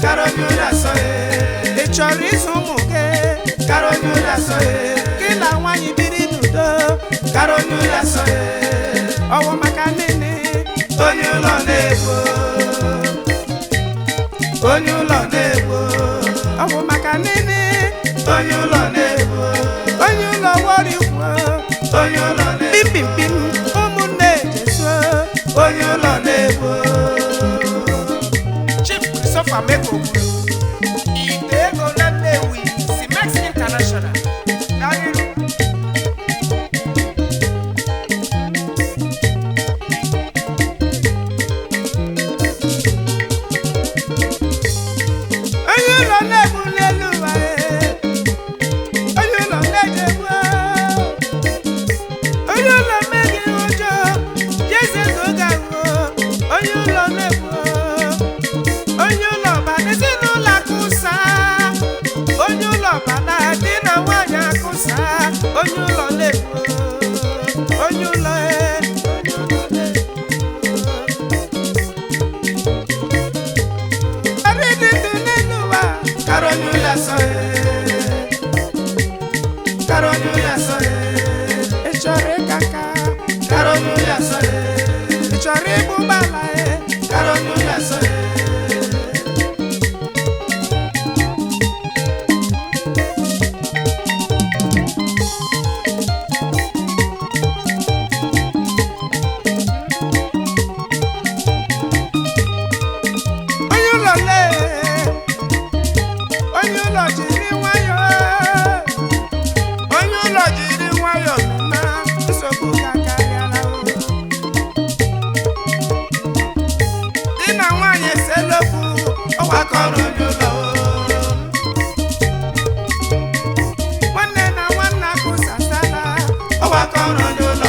Karonyula soye, ị chọrọ ịzụ ụmụ gị karonyula soye, gị na nwaanyị biri n'udo karonyula soye, ọwụ maka nene onye ụlọ na-egbo, onye ụlọ na-egbo, ọwụ maka nene onye ụlọ na-egbo, onye ụlọ wọrikwo onye ụlọ na-egbo, pimpim ụmụnne jesuo onye ụlọ na-egbo, chief christopher meko kwuru ite ego na nnewi simex international Daliru. onye ụlọ na-egbu n'elu ụwa ee. onye ụlọ na-ejegbu onye ụlọ meghị ụjọ jeze n'oge ahụ onye ụlọ na-egbu onye ụlọ bana ezinụlọ akụsa onye ụlọ bana di na nwaanyị akụsa onye ụlọ na-egbu onye ụlọ ee, onye ụlọ na-egbu Ọrị dị ndụ n'elu ụwa karonyula soye, karonyula soye, ị chọrọ ịka nka karonyula soye, ị chọrọ ịbụ ụgbọala ee karonyula soye. onye ụlọ lee onye ụlọ jiri nwayọọ onye ụlọ jiri nwayọọ na nsogbu ka karịala o. di na nwaanyị eselokwu ọgbakọrọ onye ụlọ o. nwanne na nwanne akụsasala ọgbakọrọ onye ụlọ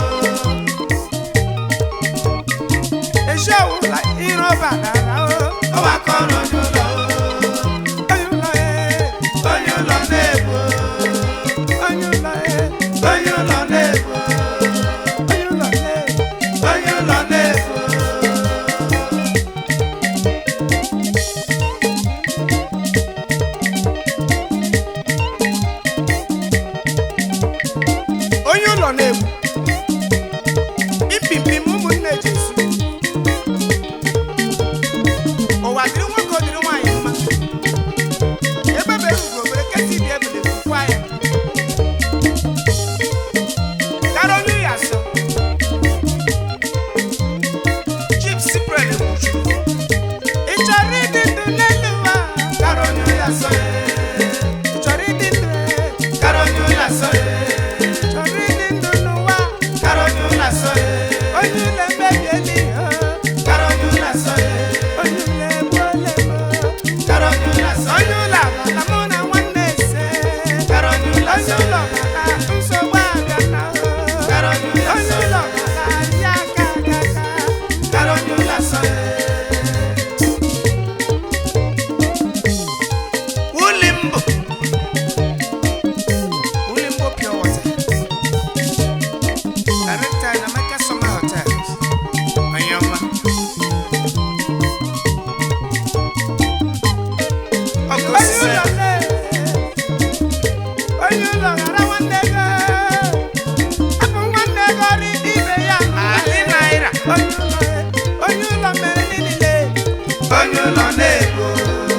ezi ọwụla iro badara o. ọgbakọrọ onye ụlọ onye ụlọ ee onye ụlọ na-egbo onye ụlọ ee onye ụlọ na-egbo onye ụlọ ee onye ụlọ na-egbo onye ụlọ na-egbu ipimpim ụmụnne jesu ụwa dịrị nwoke o dịrị nwaanyị mma ebebere ugo were kesi dị ebele kwukwa ya gara onye ya so chief siprel egbuchu ị chọrọ ịdị ndụ n'elu ụwa karonyula soye, ị chọrọ ịdị ndụ karonyula soye, ị chọrọ ịdị ndụ n'ụwa karonyula soye, onye ụlọ emebiela ihe karonyula soye, onye ụlọ egbuola emo karonyula soye, onye ụlọ agbala mụ na nwanne ise karonyula onye soye, ụlọ gbala nsogbu abịa na karonyula onye soye, ụlọ gbala ya aka aka aka karonyula soye. Ulimbo Ulimbo Pure Water Director in America Summer Hotels Onyema Ọgọsise, onye ụlọ ghara nwanne ego hapụ nwanne ego ri ibe ya Ali naira. onye ụlọ onye ụlọ mere niile onye ụlọ na-egbo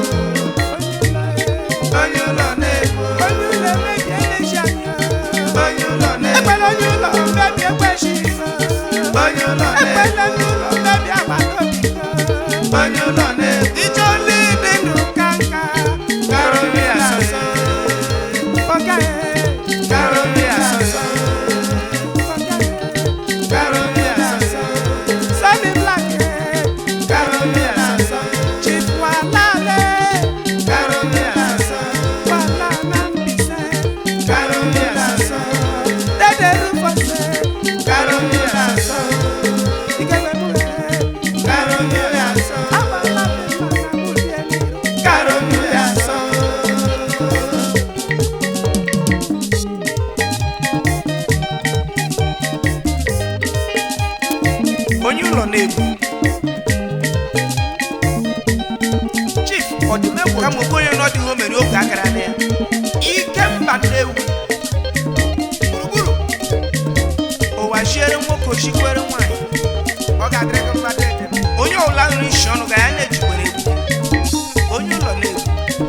onye ụlọ onye ụlọ na-egbo onye ụlọ emebi eleji anya onye ụlọ na-egbo ekwela onye ụlọ mmebi ekwechi onye ụlọ ekwela na-egbo ndị ụlọ mmebi agbata obi onye ụlọ na-egbo ije ole dị ndụ ka nka karonyula soye, oge karonyula soye, karonyula soye, Sunny Black karonyula soye, Chief Walale karonyula soye, Wala na Mbise karonyula soye, Dede Rufose karonyula soye, Ikebe Mure karonyula soye, Abala Bela na Mule chikwere nwanyị ọ ga-adịrị gị mmadụ ede onye ọbụla nri isi ọnụ ga ya na-ejikwere egwu onye ụlọ na-egwu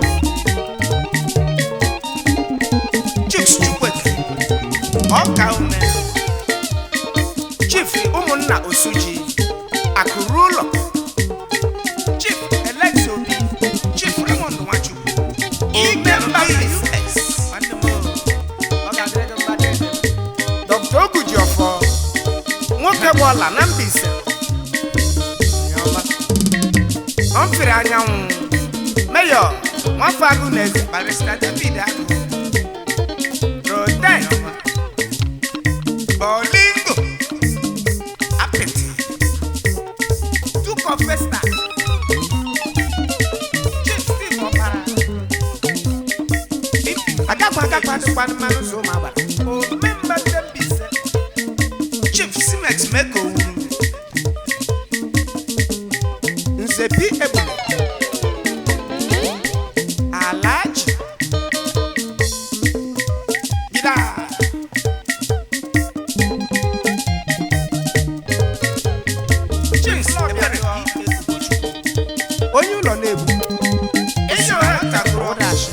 chiefs chukwueke ọka ume chief ụmụnna osuji akụrụ ụlọ chief elex obi chief raymond nwachukwu igbe mba us Nwanne m o, ọ ga-adịrị gị mmadụ ede. dr ogujiọfọ nwoke bụ ọla na Mbaise Onye ọma. ọ mfere anyanwụ meyọ nwafọ agụ na eze barista david agụ roden bolingo apịtị duko festa chief steve ọbara agakwa agakwa adịkwanụ mmanụ ụzọ ụmụ agbara omemba ndị Mbaise chief simex meko wuru nze bi ebule alaji gida James ebere onye ụlọ na-ebu enyi ọha takụrụ ụdachi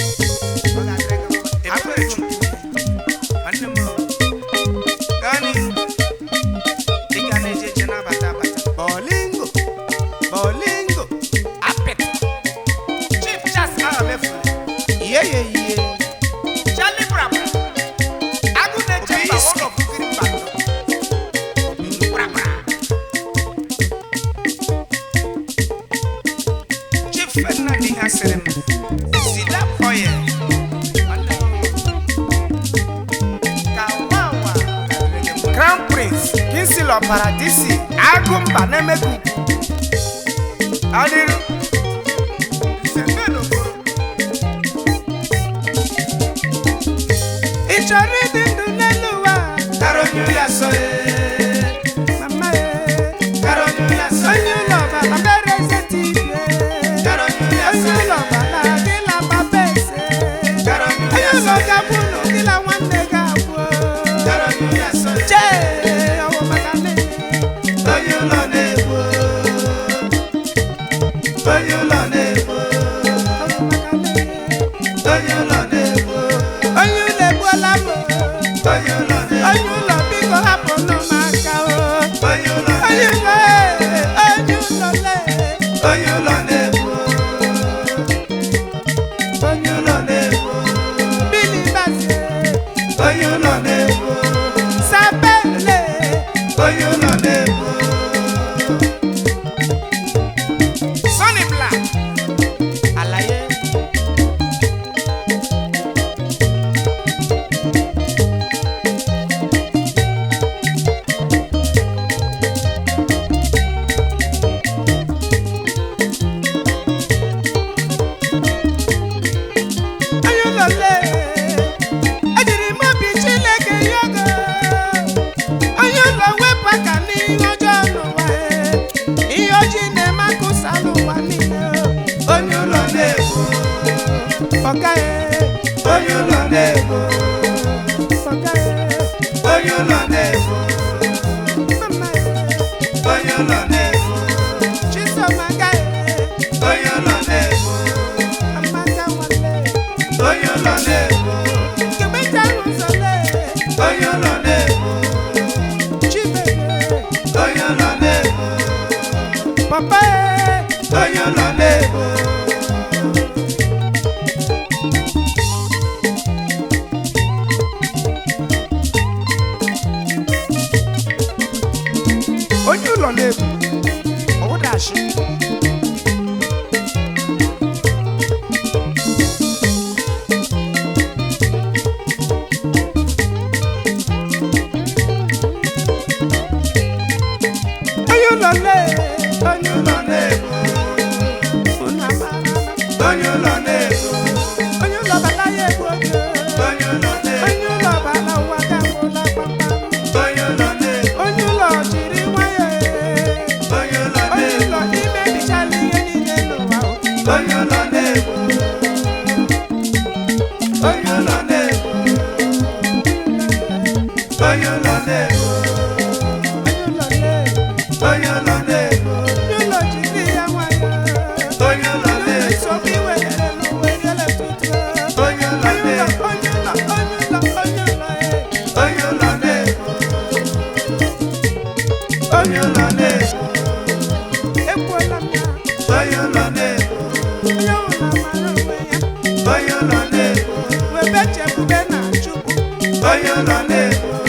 ebere chukwu nwanne m gaa n'ihu ị ga na-eje eje na-abata abata bolingo bolingo apịt chief charles ahamefere ihe ya eyihe charlie brabra agụ na-eche mba one of three mbando brabra chief ferdinand ihe asịrị m sida oye crown prince kinsil ọbara dc agụmba na-emegu adịrụ ị chọrọ ịdị ndụ n'elu ụwa mama ya onye ụlọ ọbara mere eze tibie onye ụlọ ọbara gịla papa eze onye ụlọ ga-abụ ụlọ gịla nwanne ga-abụ chee ọwụ maka nne Onye ụlọ na-egbu Onye ụlọ na-egbu ọwụ maka nne Onye ụlọ na-egbu onye ụlọ egbuola m Onye ụlọ na-egbu onye ụlọ biko hapụnụ m aka o Onye ụlọ onye na-egbu ụlọ ee, onye ụlọ lee Onye ụlọ na-egbu Onye ụlọ na-egbu bili bazie Onye ụlọ na-egbu sapele Onye ụlọ na-egbu Sonny Black alaye onye ụlọ lee ejiri m obi Chineke yogo onye ụlọ wepụ aka n'ihe ọjọọ n'ụwa ee. ihe ojii na-eme akụsa n'ụwa niile Onye ụlọ na-egbu ọga ee, Onye ụlọ na-egbu ọga ee, Onye ụlọ na-egbu mama ee, Onye ụlọ na-egbu Chisom aga ee, Onye ụlọ na-egbu Amaka nwanne Onye ụlọ na-egbu Kemecha ụzọ lee Onye ụlọ na-egbu Chibere Onye ụlọ na-egbu papa ee, Onye ụlọ na-egbu onye ụlọ na-ebu ọwụdachi onye ụlọ lee onye ụlọ ụlọ na-egbu unu amara Onye ụlọ na-egbu onye ụlọ bala ya egbu oge Onye ụlọ na-egbu onye ụlọ bala ụwa gagwụla kpamkpam Onye ụlọ na-egbu onye ụlọ jiri nwayọọ Onye ụlọ onye na-egbu ụlọ imebi onye ụlọ na-ebu ekwuola m ya onye ụlọ na-ebu onye ọbụla mara onwe ya onye ụlọ na-ebu webe chebube na chukwu onye ụlọ na-ebu